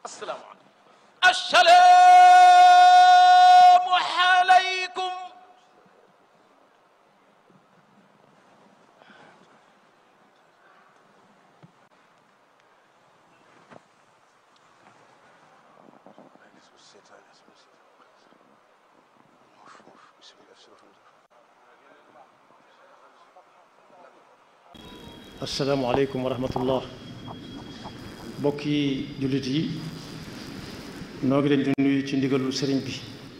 asalaamaaleykum assalaamu aleykum asalaamaaleykum wa rahmatullah mbokki jullit yi noo ngi leen di nuyu ci ndigalu sëriñ bi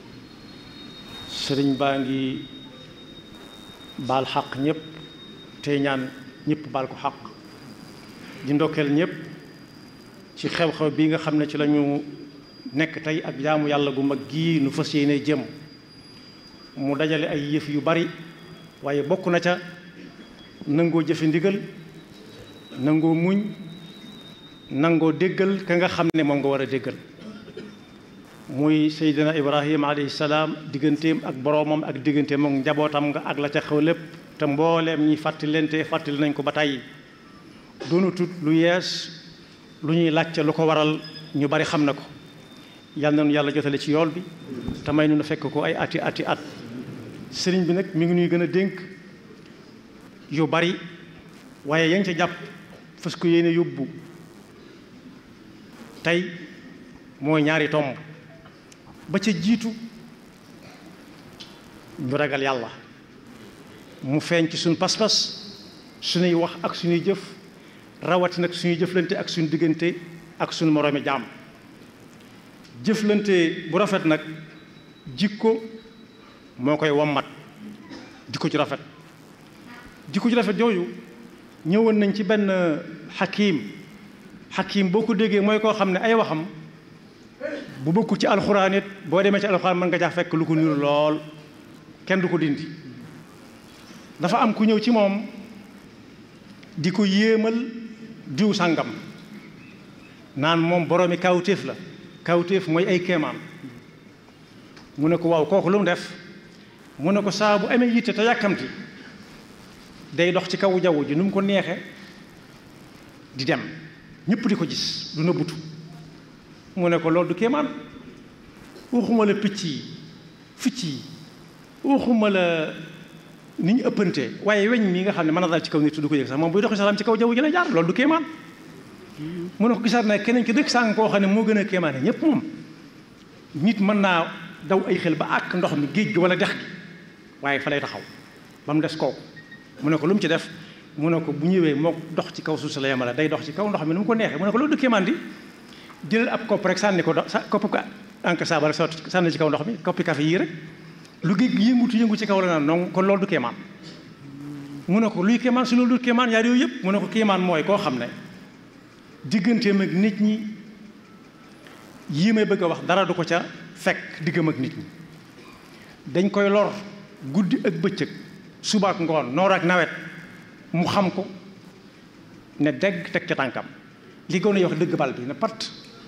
sëriñ baa ngi baal xaq ñëpp tey ñaan ñëpp baal ko xaq di ndokkeel ñëpp ci xew-xew bi nga xam ne ci lañu nekk tey ak jaamu yàlla gu mag gii nu fas yéene jëm mu dajale ay yëf yu bari waaye bokk na ca nangoo jëfe ndigal nangoo muñ nangoo déggal ka nga xam ne moom nga war a déggal muy seydina ibrahima alayhi salaam digganteem ak boroomam ak digganteem ak njabootam nga ak la ca xew lépp te mbooleem ñi fàttali leen te fàttali nañ ko ba tàyyi doonu tut lu yees lu ñuy laajte lu ko waral ñu bari xam na ko yal na nu yàlla jotale ci yool bi te may nu fekk ko ay ati ati at sëriñ bi nag mi ngi nuy gën a dénk yu bari waaye yaa ngi ca jàpp fas ko yéene yóbbu tey mooy ñaari tomb ba ca jiitu ñu ragal yàlla mu feeñ ci suñu pas-pas suñuy wax ak suñuy jëf rawati nag suñuy jëflante ak suñu diggante ak suñu moroomi jaam jëflante bu rafet nag jikko moo koy wommat jikko ci rafet jikko ci rafet jooju ñëwoon nañ ci benn xakiim xakiim boo ko déggee mooy koo xam ne ay waxam bu bokkul ci alxuraan it boo demee ci alxuraan mën nga caa fekk lu ko niru lool kenn du ko dindi dafa am ku ñëw ci moom di ko yéemal diw sàngam naan moom boroomi kawtéef la kawtéef mooy ay kéemaan mu ne ko waaw kooku lu mu def mu ne ko saa bu amee yitte te yàkkamti day dox ci kaw jaww ji nu mu ko neexe di dem ñëpp di ko gis du nëbbutu mu ne ko loolu du kéemaan waxuma la picc yi ficc yi waxuma la ni ñu ëppante waaye weñ mi nga xam ne mën na daal ci kaw nit du ko yëg sax moom buy doxi salaam ci kaw jaww ji la jaar loolu du kéemaan mu ne ko gisaat na keneen ki dëkk sàng koo xam ne moo gën a kéemaane ñëpp moom nit mën naa daw ay xel ba àkk ndox mi géej gi wala dex gi waaye fa lay taxaw ba mu des kooku mu ne ko lu mu ci def mu ne ko bu ñëwee moo dox ci kaw suuf si la yemale day dox ci kaw ndox mi nu mu ko neexee mu ne ko loolu du kéemaan di jëlal ab kopp rek sànni ko do sa kopp ko ank saaba rek sotti sànni ci kaw ndox mi koppi café yii rek lu géej gi yëngutu yëngu ci kaw la naan non kon loolu du kéemaan mu ne ko luy kéemaan su loolu du kéemaan yaar yooyu yëpp mu ne ko kéemaan mooy koo xam ne digganteem ak nit ñi yii may bëgg a wax dara du ko ca fekk diggam ak nit ñi dañ koy lor guddi ak bëccëg suba ak ngoon noor ak nawet mu xam ko ne dégg teg ca tànkam li gën a wax dëgg bal bi ne pat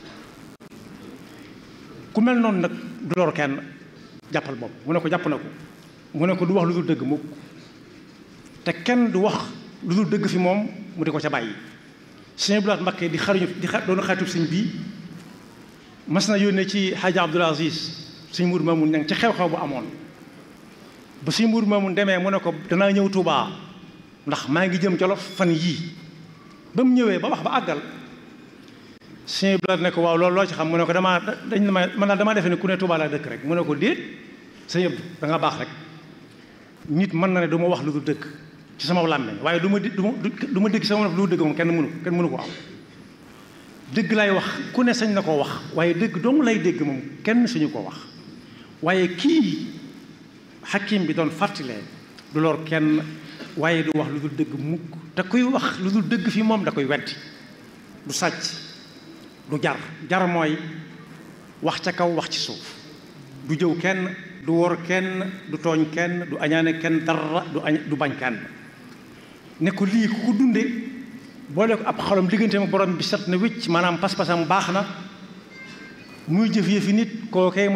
ku mel noonu nag du lor kenn jàppal bopp mu ne ko jàpp na ko mu ne ko du wax lu dul dëgg mukk te kenn du wax lu dul dëgg fi moom mu di ko ca bàyyi sëñ Abdou Lahad Mbacké di xaruñu di xa doon xaritub sëñ bii mas na yónnee ci Hadj Abdoul Aziz sëñ Mour Mamoun ñang ci xew-xew bu amoon ba sëñ Mour Mamoun demee mu ne ko danaa ñëw Touba ndax maa ngi jëm Jolof fan yii ba mu ñëwee ba wax ba àggal sëñ Abdou Lahad ne ko waaw loolu loo ci xam mu ne ko damaa dañ ne ma man daal damaa defee ne ku ne Touba laa dëkk rek mu ne ko déet sëñ Abdou da nga baax rek nit mën na ne du ma wax lu dul dëgg ci sama làmmiñ waaye du ma du ma du ma dégg sama lu dëgg moom kenn mënu kenn mënu ko am dëgg lay wax ku ne sañ na koo wax waaye dëgg dong lay dégg moom kenn sañu koo wax waaye kii xakim bi doon fàttalee du lor kenn waaye du wax lu dul dëgg mukk te kuy wax lu dul dëgg fi moom da koy weddi du sàcc du jar jar mooy wax ca kaw wax ci suuf du jëw kenn du wor kenn du tooñ kenn du añaane kenn dara du añ du bañ kenn ne ko lii ku ko dunde boole ko ab xolom diggante ma borom bi set na wécc maanaam pas-pasam baax na muy jëf yëfi nit koo kay